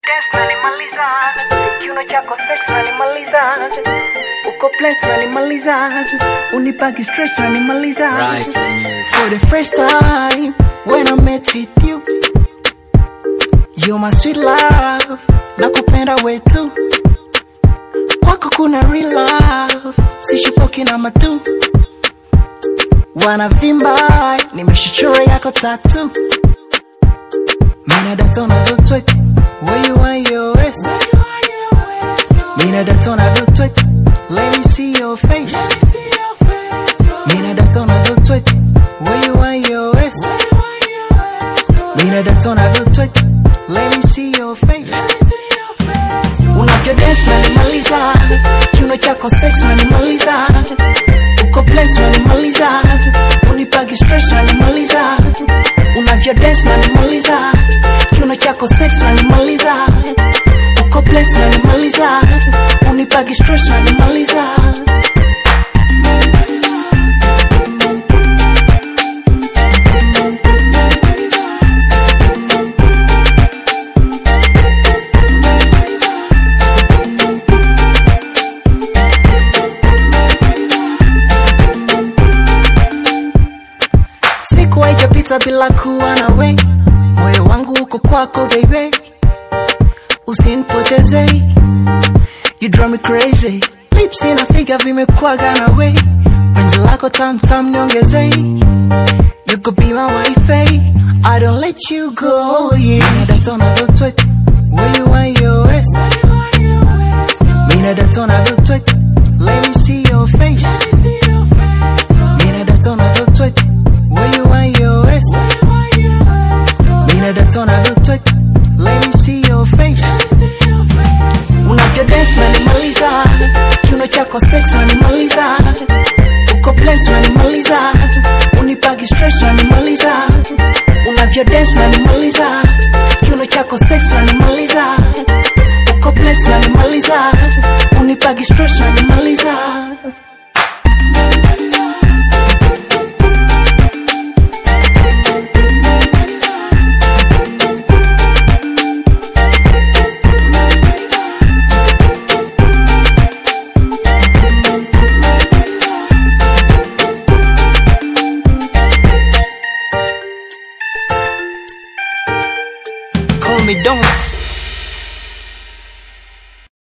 Dance unanimaliza, kiuno chako sex unanimaliza, uko place unanimaliza, unipaki stress unanimaliza. Right from music. For the first time when I met with you You're my sweet love Nakupenda we tu Kwako kuna real love Sishipoki na matu Wanavimba Nimeshichora yako tatu Mina data unavyotwek Where you are your waist Mina data unavyotwek Let me see your face Mina data unavyotwek Where you are your waist Mina data unavyotwek Let me see your face Unavyo dance unanimaliza Kiuno chako sex unanimaliza Uko plenty unanimaliza Unipagi stress unanimaliza Unavyo dance unanimaliza Kiuno chako sex unanimaliza Uko plenty unanimaliza Unipagi stress unanimaliza siku haijapita bila kuwa na we moyo wangu uko kwako baby usinipoteze you drive me crazy lips inafiga vimekwaga na we penzi lako tamtam niongeze you could be my wife I don't let you go yeah Mina data unavyotwek where you are your waist Mina data unavyotwek let me see your face Mina data unavyotwek where you are your waist Mina data unavyotwek let me see your face Unavyo dance unanimaliza Kiuno chako sex unanimaliza Uko plenty unanimaliza Unipagi stress unanimaliza Unavyo dance unanimaliza Kiuno chako sex unanimaliza Uko plenty unanimaliza Unipagi stress unanimaliza